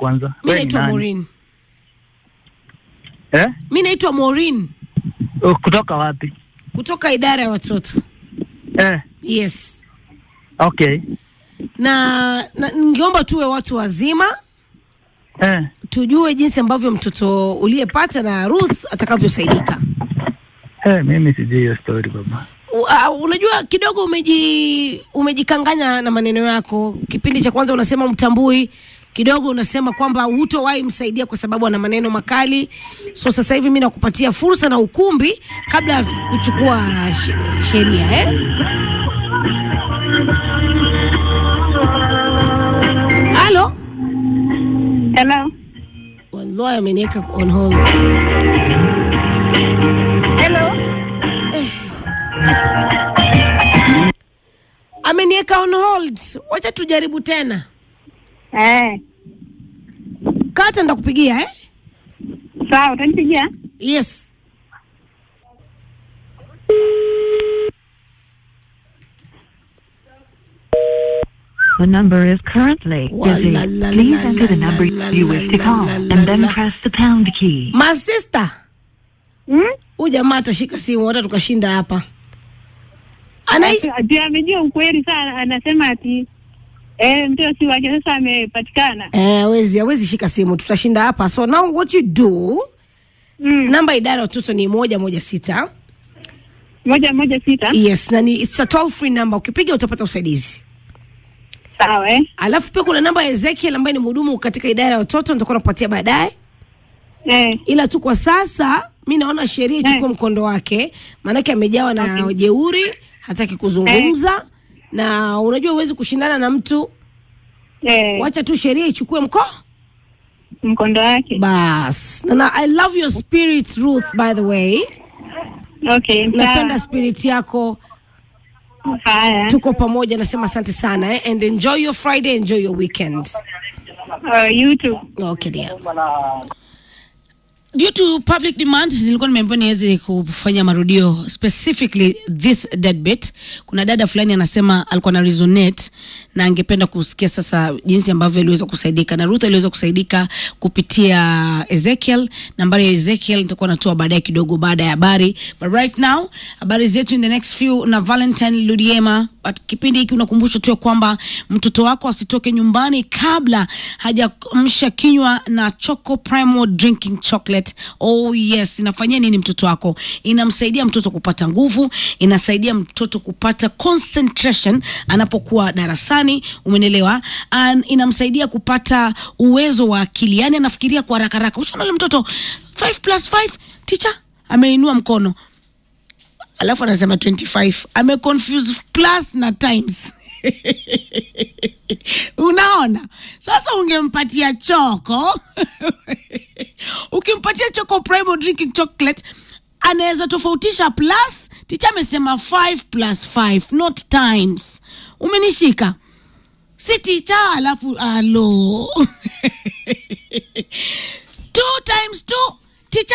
kwanza. Mi Wewe ni naitwa nani? Maureen. Eh? Mi naitwa Maureen Oh, kutoka wapi? kutoka idara ya watoto. Eh, Yes. okay. Na, na ningeomba tuwe watu wazima Eh, tujue jinsi ambavyo mtoto uliyepata na Ruth atakavyosaidika. eh, mimi sijui hiyo story baba. Uh, unajua kidogo umeji umejikanganya na maneno yako. Kipindi cha kwanza unasema mtambui, kidogo unasema kwamba hutowahi msaidia kwa sababu ana maneno makali. So sasa hivi mimi nakupatia fursa na ukumbi kabla ya kuchukua sh- sheria eh? Halo, Hello. wallahi ameniweka on hold. Hello. Ameniweka on hold. Wacha tujaribu tena. Eh, Kata ndakupigia eh? sawa, utanipigia? Yes. The number is currently Wa busy. la la Please la enter the la number la you la wish to la call la la and then la. press the pound key. My sister. Hmm? Huyu jamaa atashika simu hata tukashinda hapa. Anai Ati amejua ukweli sana, anasema ati eh, mtoto si wake, sasa amepatikana. eh, hawezi hawezi shika simu, tutashinda hapa. So now what you do, Mm. namba ya idara ya watoto ni moja moja sita. Moja moja sita. Yes, na ni it's a toll free number. Ukipiga utapata usaidizi. Sawa eh. Alafu pia kuna namba ya Ezekiel ambaye ni mhudumu katika idara ya watoto, nitakuwa nakupatia baadaye. Eh, ila tu kwa sasa mi naona sheria ichukue Eh. mkondo wake, maanake amejawa na jeuri, hataki kuzungumza na unajua huwezi kushindana na mtu, eh, wacha tu sheria ichukue mko mkondo wake. bas. Na, na I love your spirit Ruth, by the way, Okay, napenda sawa. spirit yako, Haya. tuko pamoja, nasema asante sana eh? and enjoy your Friday, enjoy your weekend. Uh, you too. Okay, dear. Due to public demand nilikuwa nimeambiwa niweze kufanya marudio specifically this dead bit. Kuna dada fulani anasema alikuwa na resonate na angependa kusikia sasa jinsi ambavyo aliweza kusaidika na Ruth aliweza kusaidika kupitia Ezekiel. Nambari ya Ezekiel nitakuwa natoa baadaye kidogo baada ya habari, but right now habari zetu in the next few na Valentine Ludiema. But kipindi hiki unakumbusha tu ya kwamba mtoto wako asitoke nyumbani kabla hajamsha kinywa na Choco Primo drinking chocolate. Oh yes, inafanyia nini mtoto wako? Inamsaidia mtoto kupata nguvu, inasaidia mtoto kupata concentration anapokuwa darasani, umenelewa? And inamsaidia kupata uwezo wa akili, yani anafikiria kwa haraka haraka. Ushaona yule mtoto 5 plus 5 teacher ameinua mkono alafu anasema 25 ameconfuse plus na times unaona sasa ungempatia choko ukimpatia choko primo drinking chocolate anaweza tofautisha plus ticha amesema 5 plus 5 not times umenishika si ticha alafu alo two times two ticha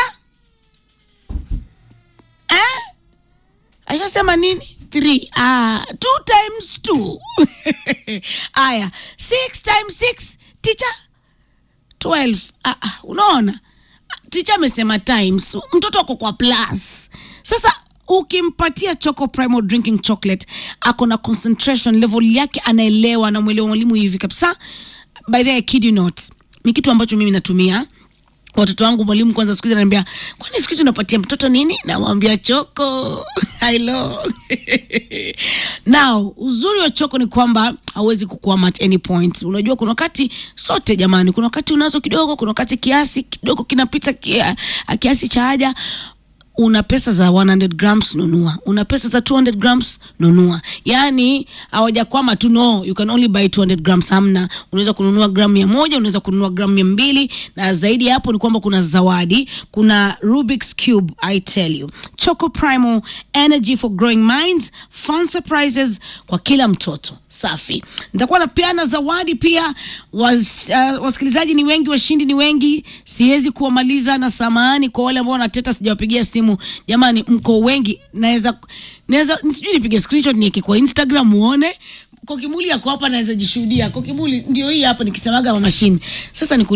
eh? ashasema nini three ah, two times two aya six times six ticha twelve ah, ah, unaona ticha amesema times mtoto ako kwa plus sasa ukimpatia choco primo drinking chocolate ako na concentration level yake anaelewa anamwelewa mwalimu hivi kabisa by the way, I kid you not ni kitu ambacho mimi natumia watoto wangu mwalimu kwanza siku hizi ananiambia kwani siku hizi unapatia mtoto nini namwambia choko hilo now uzuri wa choko ni kwamba hauwezi kukwama at any point unajua kuna wakati sote jamani kuna wakati unazo kidogo kuna wakati kiasi kidogo kinapita kia, kiasi cha haja una pesa za 100 grams nunua una pesa za 200 grams nunua yaani hawajakwama tu no you can only buy 200 grams hamna unaweza kununua gramu mia moja unaweza kununua gramu mia mbili na zaidi ya hapo ni kwamba kuna zawadi kuna rubik's cube i tell you choco primo energy for growing minds fun surprises kwa kila mtoto safi nitakuwa napeana zawadi pia was, uh, wasikilizaji ni wengi washindi ni wengi siwezi kuwamaliza na samahani kwa wale ambao wanateta sijawapigia simu jamani mko wengi naweza naweza sijui nipige screenshot nieke kwa instagram muone kokimuli yako hapa naweza jishuhudia kokimuli ndio hii hapa nikisemaga mashine sasa ni